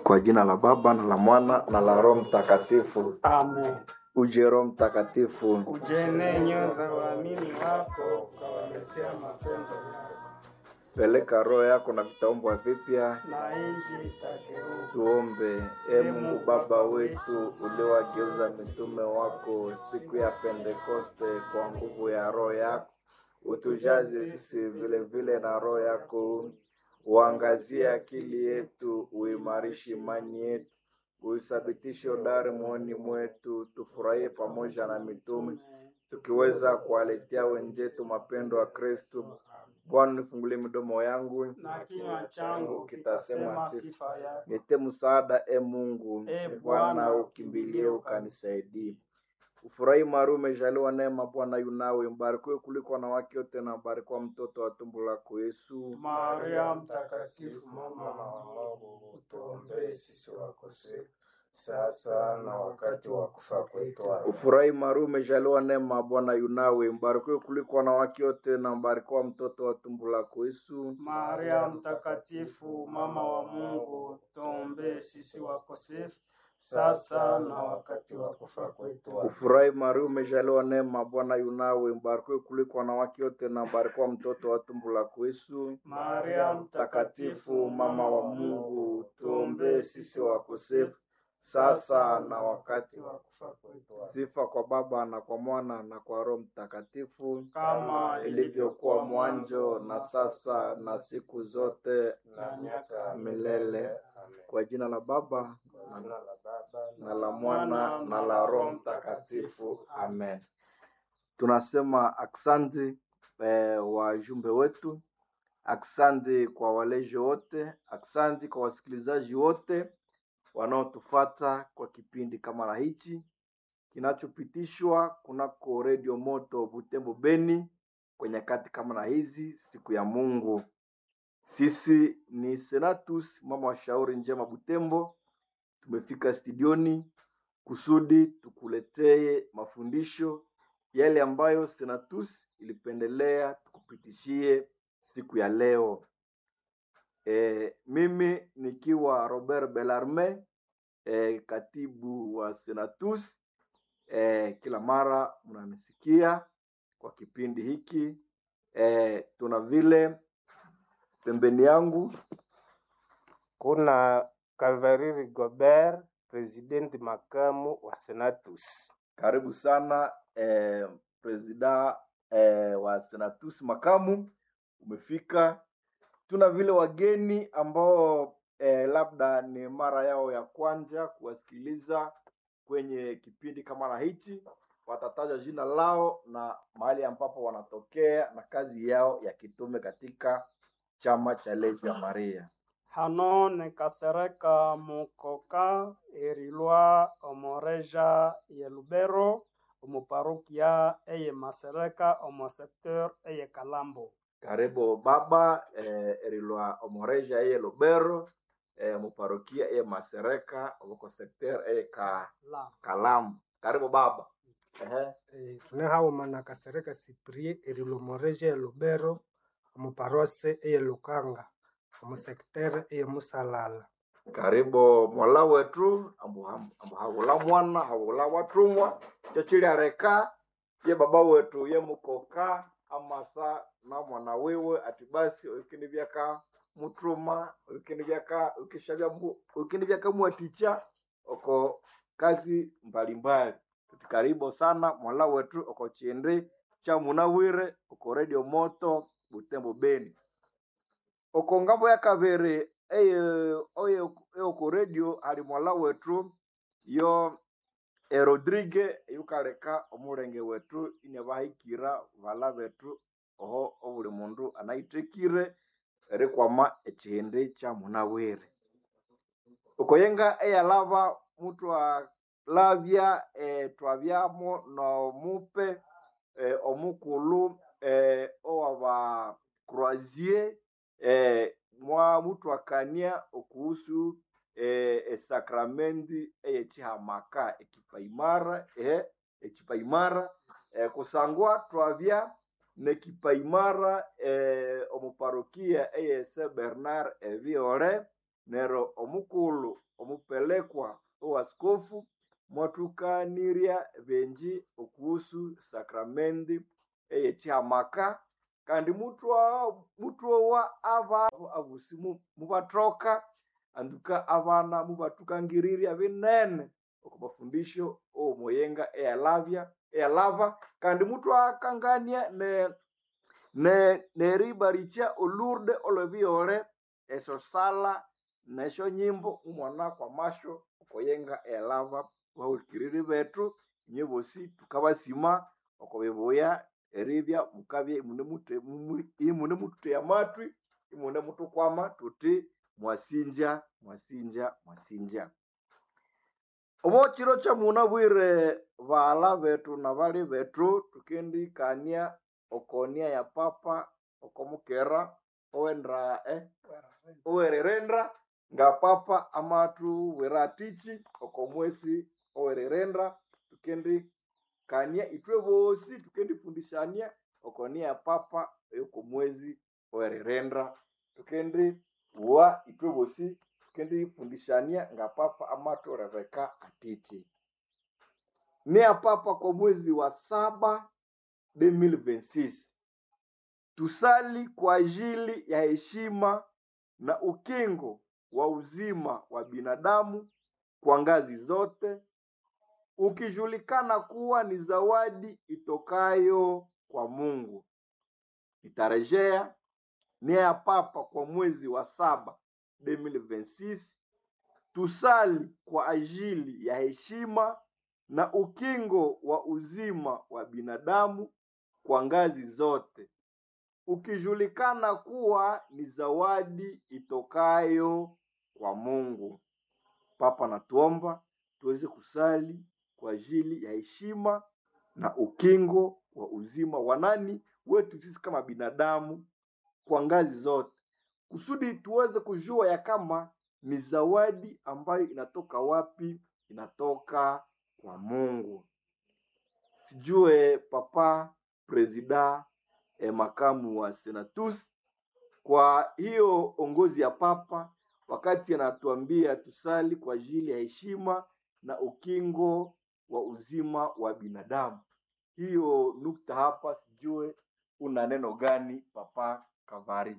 Kwa jina la Baba na la Mwana na la Roho Mtakatifu. Amen. Uje Roho Mtakatifu, Ujene nyoyo za waamini wako ukawaletea mapendo yako, peleka roho yako na vitaumbwa vipya. na nchi itageuka. Tuombe. E Mungu Baba wetu, uliwageuza mitume wako siku ya Pentekoste kwa nguvu ya roho yako, utujaze sisi vile vile na roho yako, uangazie akili yetu, uimarishe imani yetu, uithabitishe udari moyoni mwetu, tufurahie pamoja na mitume, tukiweza kuwaletea wenzetu mapendo ya Kristo. Bwana, nifungulie midomo yangu Na kinywa changu kitasema kitasema sifa sifa yako. Nite msaada e Mungu, E Bwana Bwana, ukimbilie ukanisaidie. Ufurahi mari umejaliwa neema, Bwana yunawe, mbarikiwe kuliko wanawake wote, na mbarikiwa mtoto wa tumbo lako Yesu. Maria Mtakatifu, mama wa Mungu, utuombee sisi wakosefu sasa na wakati wa kufa kwetu. Amen. Ufurahi mari umejaliwa neema, Bwana yunawe, mbarikiwe kuliko wanawake wote, na mbarikiwa mtoto wa tumbo lako Yesu. Maria Mtakatifu, mama wa Mungu, tuombee sisi wakosefu sasa na wakati wa kufa kwetu. Amen. Ufurahi Maria, umejaliwa neema, Bwana yunawe, mbarikiwe kuliko wanawake wote, na mbarikiwa mtoto wa tumbo lako Yesu. Maria Mtakatifu, mama wa Mungu, tuombee sisi wakosefu sasa na wakati wa kufa kwetu. Amen. Sifa kwa Baba na kwa Mwana na kwa Roho Mtakatifu, Kama ilivyokuwa mwanzo na sasa na siku zote na miaka ya milele. Amen. Kwa jina la Baba Kwa jina la Baba na la Mwana na la Roho Mtakatifu, amen. Tunasema aksanti eh, wajumbe wetu, aksanti kwa walezi wote, aksanti kwa wasikilizaji wote wanaotufata kwa kipindi kama na hichi kinachopitishwa kunako redio moto Butembo Beni kwa nyakati kama na hizi, siku ya Mungu. Sisi ni Senatus mama wa shauri njema Butembo, tumefika studioni kusudi tukuletee mafundisho yale ambayo Senatus ilipendelea tukupitishie siku ya leo. E, mimi nikiwa Robert Bellarme e, katibu wa Senatus. E, kila mara mnanisikia kwa kipindi hiki e, tuna vile pembeni yangu kuna Kavariri Gobert, presidenti makamu wa Senatus. karibu sana eh, presida eh, wa senatus makamu umefika tuna vile wageni ambao eh, labda ni mara yao ya kwanza kuwasikiliza kwenye kipindi kama na hichi watataja jina lao na mahali ambapo wanatokea na kazi yao ya kitume katika chama cha Legia Maria hano nikasereka mukoka erilwa omoreja ye lubero omuparukia eye masereka omo secteur eye kalambo karibu baba eh, erilwa omoreja eye lubero eh, muparokia eye masereka oboko sekter eye ka, la kalamu karibu baba Ehe. Eh, tunehaumana kasereka siprie erilomoreja e lubero omuparose eye lukanga omusektere eye musalala karibu mola wetu ambu ambu hawula mwana hawula watumwa chochiliareka ye baba wetu ye mukoka amasa na mwana wiwe ati basi ukini vyaka mutuma ukini vyaka ukishavya mu- ukini vyaka mwaticha oko kazi mbalimbali tuti karibu sana mola wetu oko chindi cha munawire oko radio moto butembo beni oko ngambo ya kavere eye oye oko radio ali mwala wetu yo e rodrigue yukaleka omulenge wetu inabahikira vala betu oho obuli mundu anaitekire erikwama ekihindi kya munawire ukoyenga eyalava mutu alavya e, twavyamo nomupe e, omukulu e, owaba croisier e, mwa mutu akania okuhusu e, esakramenti eyechihamaka ekipaimara e, ekipaimara e, kusangwa twavya nekipaimara e, omuparokia eyese bernard eviole nero omukulu okomupelekwa owaskofu mwathukanirya benji okuhusu sakramenti eyechihamaka kandi mutwa mutwowa aba abusi mu- mubathoka anduka abana mubathukangirirya binene oko mafundisho owomoyenga eyalavya eyalava kandi mutwakangania ne ne neribarikya olurde olwebyole esyo sala nesyo nyimbo mumwana kwamasyo okoyenga eyalava bahulikiriri bethu inye bosi tukabasima oko bibuya eribya mukabya imunemuthe- mumu- imunemutheya amatwi imunemutukwama tuthi mwasinja mwasinja mwasinja omo kiro kyamunabwire baghala bethu nabali bethu tukendikania okonia ya papa okomukera owenda eh, owererenda nga papa amatubwira atichi okomwesi owererenda tukendikania itwe bosi tukendifundishania okonia ya papa eyokomwezi owererenda tukendiwa itwe bosi tukendifundishania nga papa amatureveka atichi ni ya papa kwa mwezi wa saba 2026 tusali kwa ajili ya heshima na ukingo wa uzima wa binadamu kwa ngazi zote ukijulikana kuwa ni zawadi itokayo kwa mungu itarejea nia ya papa kwa mwezi wa saba 2026 tusali kwa ajili ya heshima na ukingo wa uzima wa binadamu kwa ngazi zote ukijulikana kuwa ni zawadi itokayo kwa mungu papa natuomba tuweze kusali kwa ajili ya heshima na ukingo wa uzima wa nani wetu sisi kama binadamu kwa ngazi zote kusudi tuweze kujua ya kama ni zawadi ambayo inatoka wapi inatoka kwa mungu sijue papa presida eh, makamu wa senatus kwa hiyo ongozi ya papa wakati anatuambia tusali kwa ajili ya heshima na ukingo wa uzima wa binadamu hiyo nukta hapa sijue una neno gani papa kavari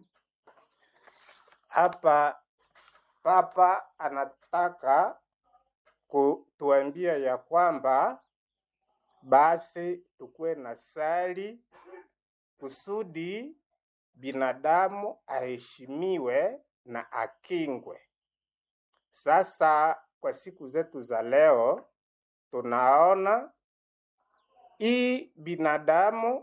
hapa papa anataka kutuambia ya kwamba basi tukuwe na sali kusudi binadamu aheshimiwe na akingwe. Sasa kwa siku zetu za leo tunaona hii binadamu